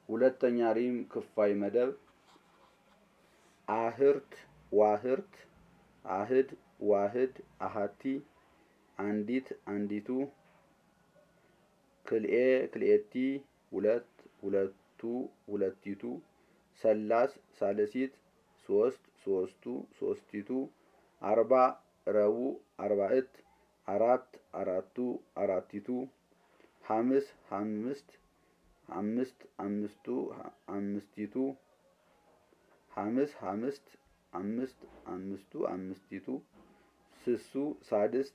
ሁለተኛ ሪም ክፋይ መደብ አህርት ዋህርት አህድ ዋህድ አሃቲ አንዲት አንዲቱ ክልኤ ክልኤቲ ሁለት ሁለቱ ሁለቲቱ ሰላስ ሳልሲት ሶስት ሶስቱ ሶስቲቱ አርባ ረቡ አርባዕት አራት አራቱ አራቲቱ ሐምስ ሐምስት አምስት አምስቱ አምስቲቱ ሐምስ ሐምስት አምስት አምስቱ አምስቲቱ ስሱ ሳድስት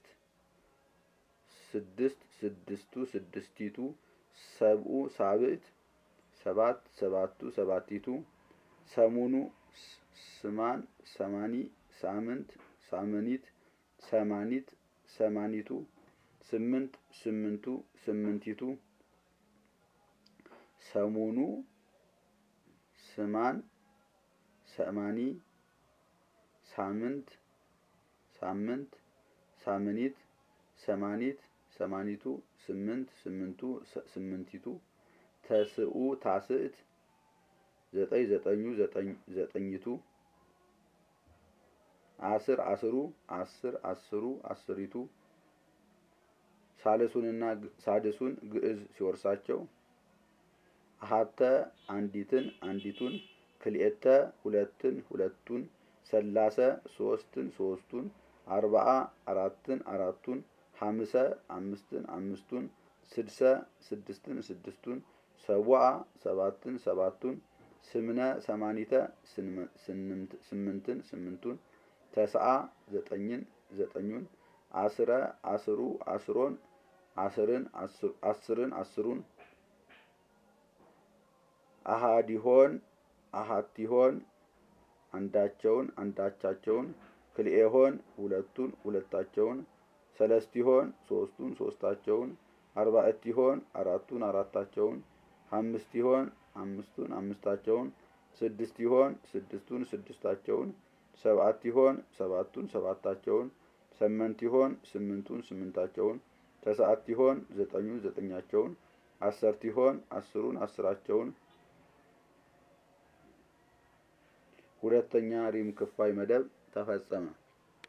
ስድስት ስድስቱ ስድስቲቱ ሰብኡ ሳብዕት ሰባት ሰባቱ ሰባቲቱ ሰሙኑ ስማን ሰማኒ ሳምንት ሳምኒት ሰማኒት ሰማኒቱ ስምንት ስምንቱ ስምንቲቱ ሰሙኑ ስማን ሰማኒ ሳምንት ሳምንት ሳምኒት ሰማኒት ሰማኒቱ ስምንት ስምንቱ ስምንቲቱ ተስኡ ታስዕት ዘጠኝ ዘጠኙ ዘጠኝቱ አስር አስሩ አስር አስሩ አስሪቱ ሳልሱንና ሳድሱን ግዕዝ ሲወርሳቸው አሃተ አንዲትን አንዲቱን ክልኤተ ሁለትን ሁለቱን ሰላሰ ሶስትን ሶስቱን አርባአ አራትን አራቱን ሐምሰ አምስትን አምስቱን ስድሰ ስድስትን ስድስቱን ሰቡአ ሰባትን ሰባቱን ስምነ ሰማኒተ ስምንትን ስምንቱን ተስአ ዘጠኝን ዘጠኙን አስረ አስሩ አስሮን አስርን አስርን አስሩን አሃዲሆን አሃቲሆን አንዳቸውን አንዳቻቸውን ክልኤሆን ሁለቱን ሁለታቸውን ሰለስቲሆን ሶስቱን ሶስታቸውን አርባዕቲሆን አራቱን አራታቸውን አምስቲሆን አምስቱን አምስታቸውን ስድስቲሆን ስድስቱን ስድስታቸውን ሰብአቲሆን ሰባቱን ሰባታቸውን ሰመንቲሆን ስምንቱን ስምንታቸውን ተስዓቲሆን ዘጠኙን ዘጠኛቸውን አሰርቲሆን አስሩን አስራቸውን ሁለተኛ ሪም ክፋይ መደብ ተፈጸመ።